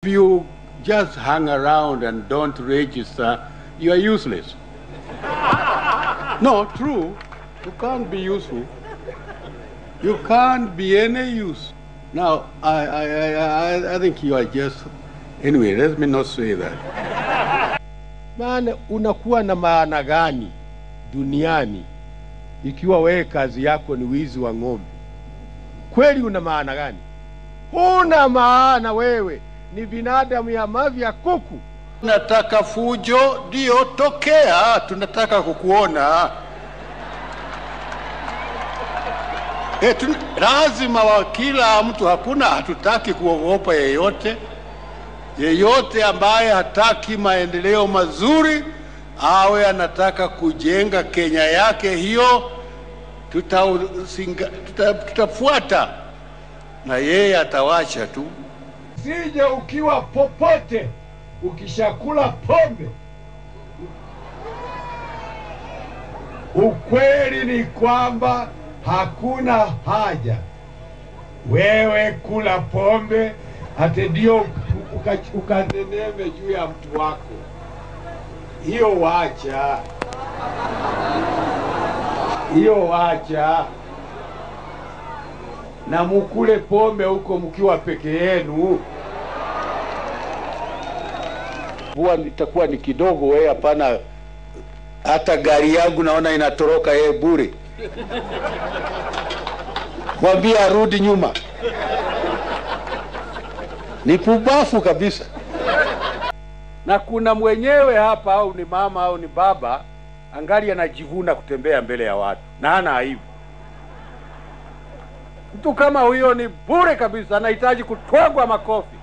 you just hang around and don't register, you are useless. no, true. You can't be useful. You can't be any use. Now, I, I, I, I, I think you are just. Anyway, let me not say that. Maana unakuwa na maana gani duniani ikiwa wewe kazi yako ni wizi wa ng'ombe? Kweli una maana gani? Huna maana wewe, ni binadamu ya mavya kuku. Nataka fujo, ndio tokea, tunataka kukuona. E, tun, lazima wa kila mtu, hakuna, hatutaki kuogopa yeyote. Yeyote ambaye hataki maendeleo mazuri awe anataka kujenga Kenya yake, hiyo tutausinga- tuta- tutafuata na yeye atawacha tu. Sije ukiwa popote ukishakula pombe. Ukweli ni kwamba hakuna haja wewe kula pombe ate ndio uka- ukaneneme juu ya mtu wako. Hiyo wacha, hiyo wacha, na mukule pombe huko mkiwa peke yenu. Huwa itakuwa ni kidogo, wewe hapana. Hata gari yangu naona inatoroka yeye bure. Mwambie arudi nyuma, ni pubafu kabisa. Na kuna mwenyewe hapa, au ni mama au ni baba, angali anajivuna kutembea mbele ya watu na hana aibu. Mtu kama huyo ni bure kabisa, anahitaji kutwagwa makofi.